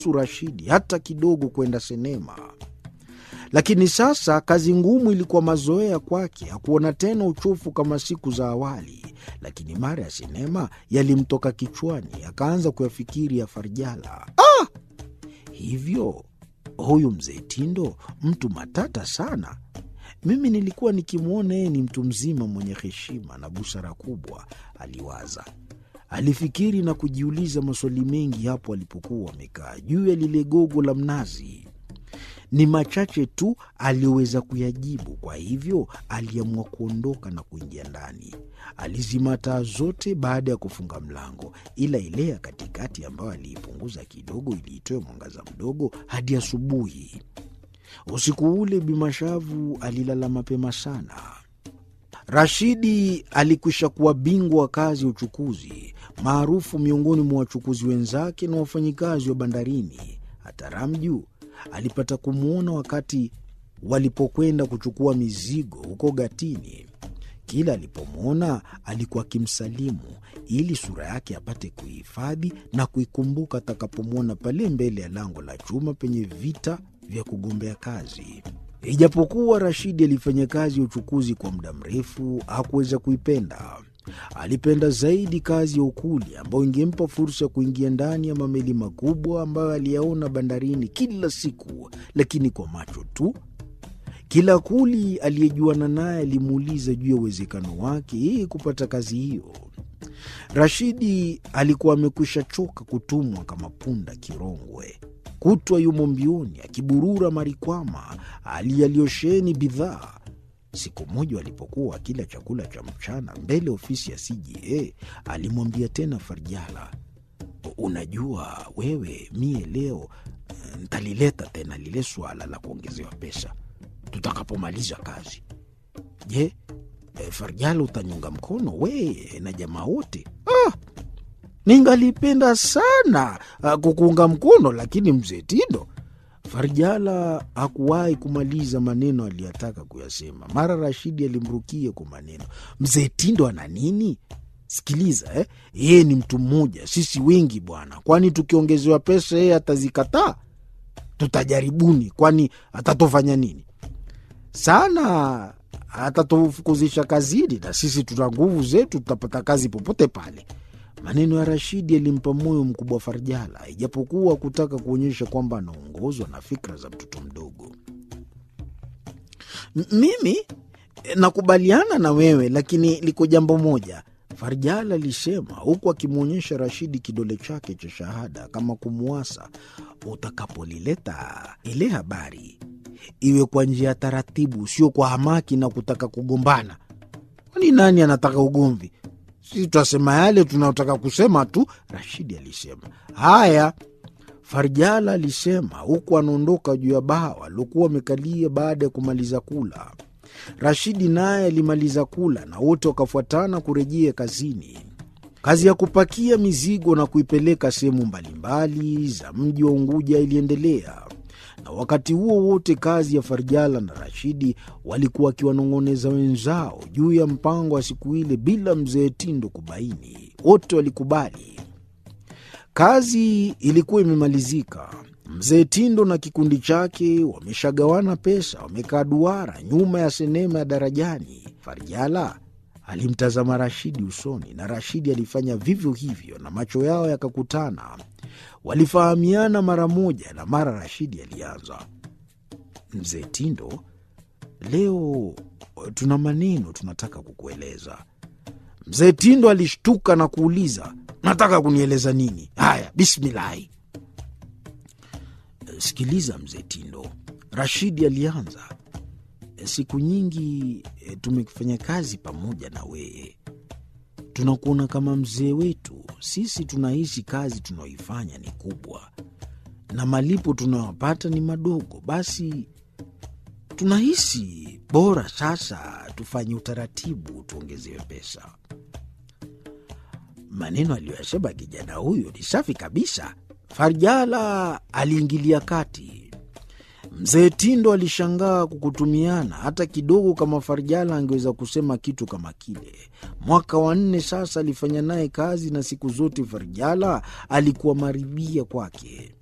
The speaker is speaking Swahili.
Rashidi hata kidogo kwenda sinema. Lakini sasa kazi ngumu ilikuwa mazoea kwake. Hakuona tena uchofu kama siku za awali, lakini mara ya sinema yalimtoka kichwani, akaanza kuyafikiri ya Farjala. Ah! Hivyo huyu mzee Tindo mtu matata sana. Mimi nilikuwa nikimwona yeye ni mtu mzima mwenye heshima na busara kubwa, aliwaza. Alifikiri na kujiuliza maswali mengi hapo alipokuwa amekaa juu ya lile gogo la mnazi. Ni machache tu aliyoweza kuyajibu, kwa hivyo aliamua kuondoka na kuingia ndani. Alizima taa zote baada ya kufunga mlango, ila ile ya katikati ambayo aliipunguza kidogo ili itoe mwangaza mdogo hadi asubuhi. Usiku ule Bimashavu alilala mapema sana. Rashidi alikwisha kuwa bingwa wa kazi ya uchukuzi, maarufu miongoni mwa wachukuzi wenzake na wafanyikazi wa bandarini. Hata Ramju alipata kumwona wakati walipokwenda kuchukua mizigo huko Gatini. Kila alipomwona alikuwa akimsalimu ili sura yake apate kuihifadhi na kuikumbuka atakapomwona pale mbele ya lango la chuma penye vita vya kugombea kazi. Ijapokuwa Rashidi alifanya kazi ya uchukuzi kwa muda mrefu, hakuweza kuipenda. Alipenda zaidi kazi ya ukuli ambayo ingempa fursa ya kuingia ndani ya mameli makubwa ambayo aliyaona bandarini kila siku, lakini kwa macho tu. Kila kuli aliyejuana naye alimuuliza juu ya uwezekano wake yeye kupata kazi hiyo. Rashidi alikuwa amekwisha choka kutumwa kama punda kirongwe kutwa yumo mbioni akiburura marikwama aliyaliosheni bidhaa. Siku moja walipokuwa wakila chakula cha mchana mbele ofisi ya CJA, alimwambia tena Farjala, unajua wewe, mie leo ntalileta tena lile swala la kuongezewa pesa tutakapomaliza kazi. Je, Farjala utanyunga mkono we na jamaa wote? ah! Ningalipenda sana uh, kukuunga mkono, lakini mzee Tindo. Farjala hakuwahi kumaliza maneno aliyotaka kuyasema. Mara Rashidi alimrukia kwa maneno, mzee Tindo ana nini? Sikiliza eh, yeye ni mtu mmoja, sisi wengi bwana. Kwani tukiongezewa pesa yeye atazikataa? Tutajaribuni, kwani atatofanya nini? Sana atatufukuzisha kazini, na sisi tuna nguvu zetu, tutapata kazi popote pale. Maneno ya Rashidi yalimpa moyo mkubwa Farjala, ijapokuwa kutaka kuonyesha kwamba anaongozwa na fikra za mtoto mdogo. Mimi nakubaliana na wewe, lakini liko jambo moja, Farjala alisema huku akimwonyesha Rashidi kidole chake cha shahada kama kumwasa. Utakapolileta ile habari iwe kwa njia ya taratibu, sio kwa hamaki na kutaka kugombana. Kwani nani anataka ugomvi? Sisi twasema yale tunayotaka kusema tu, Rashidi alisema. Haya, Farjala alisema huku anaondoka juu ya bawa aliokuwa amekalia baada ya kumaliza kula. Rashidi naye alimaliza kula na wote wakafuatana kurejea kazini. Kazi ya kupakia mizigo na kuipeleka sehemu mbalimbali za mji wa Unguja iliendelea na wakati huo wote kazi ya Farjala na Rashidi walikuwa wakiwanong'oneza wenzao juu ya mpango wa siku ile bila mzee Tindo kubaini. Wote walikubali. Kazi ilikuwa imemalizika. Mzee Tindo na kikundi chake wameshagawana pesa, wamekaa duara nyuma ya sinema ya Darajani. Farjala alimtazama Rashidi usoni na Rashidi alifanya vivyo hivyo, na macho yao yakakutana. Walifahamiana mara moja, na mara Rashidi alianza, mzee Tindo, leo tuna maneno tunataka kukueleza. Mzee Tindo alishtuka na kuuliza, nataka kunieleza nini? Haya, bismilahi. Sikiliza mzee Tindo, Rashidi alianza. Siku nyingi tumefanya kazi pamoja na wewe, tunakuona kama mzee wetu. Sisi tunahisi kazi tunaoifanya ni kubwa na malipo tunayopata ni madogo, basi tunahisi bora sasa tufanye utaratibu, tuongezewe pesa. Maneno aliyoyasema kijana huyo ni safi kabisa. Farjala aliingilia kati. Mzee Tindo alishangaa kukutumiana hata kidogo. Kama Farjala angeweza kusema kitu kama kile. Mwaka wa nne sasa alifanya naye kazi, na siku zote Farjala alikuwa maribia kwake.